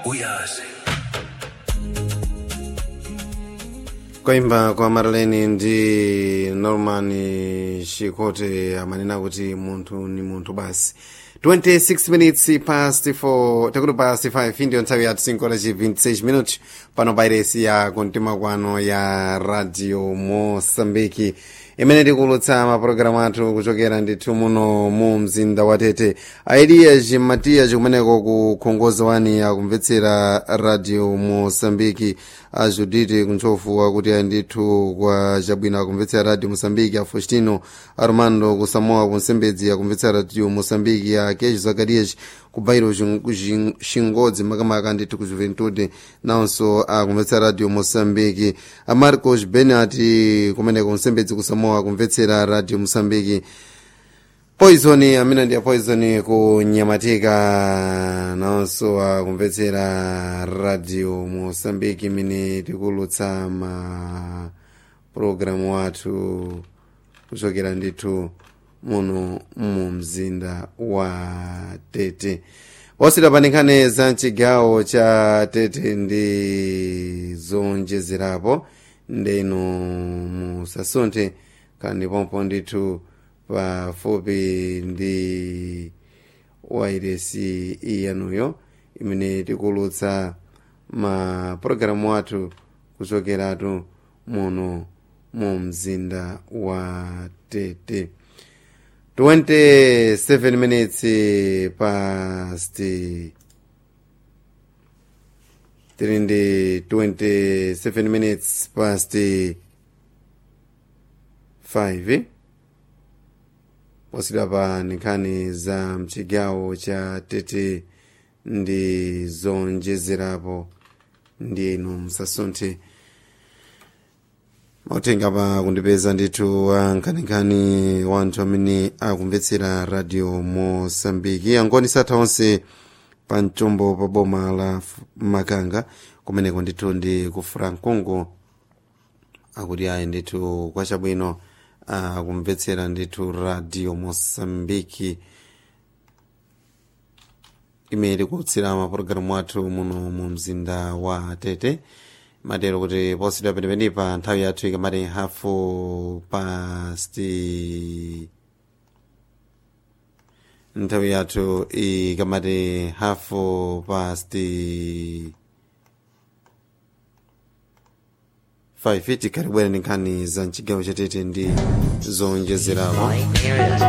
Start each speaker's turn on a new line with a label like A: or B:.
A: uyazi
B: kwaimba kwa marileni ndi norman shikote amanena kuti munthu ni munthu basi 26 minutes past 4 takuti past 5 ndiyo nthawi ya 5 lachi 26 minutos pano pairesi ya kumtima kwano ya radio mosambiki imene tikulutsa mapulogalamu athu kuchokera ndithu muno mu mzinda wa tete aelias matias kumeneko ku khongozo wani akumvetsera radio mosambiki a judite kuntsofu akuti ayi ndithu kwa chabwino akumvetsera radio mosambiki a faustino armando kusamoa kunsembedzi akumvetsera radio mosambiki a kesh zakarias ku bairo xingodzi makamaka ndithu ku juventude nawonso akumvetsera radio mosambiki a marcos benati kumeneko kunsembedzi kusamoa akumvetsera radio mosambiki poison amene ndi poison ku nyamatika nawonso akumvetsera radio mosambiki imene tikulutsa ma programu athu kuchokera ndithu muno mu mzinda wa tete osita panikhane za mchigawo cha tete ndi zonjezerapo ndeno musasunthe kandi pompo ndithu pafupi ndi wairesi iyanuyo imene tikulutsa ma programu athu kuchokeratu muno mu mzinda wa tete 27 minutes past tiri ndi 27 minutes past 5 posidwa pa nkhani za mchigawo cha tete ndi zonjezerapo ndi inu musasunthe mautenga pa kundipeza ndithu ankhaninkhani wanthu amene akumvetsera radio mosambiki angoni satha onse pa mchombo pa boma la makanga kumeneko ndithu ndi ku francongo akuti ayi ndithu kwachabwino akumvetsera ndithu radio mosambiki imene ikulutsira mapulogalamu athu muno mu mzinda wa tete matero kuti posidwa penepenipa nthawi yathu ikamati hafu pasti nthawi yathu ikamati hafu pasti 5 tikaribwera ndi nkhani za mchigawo chatete ndi zonjezerapo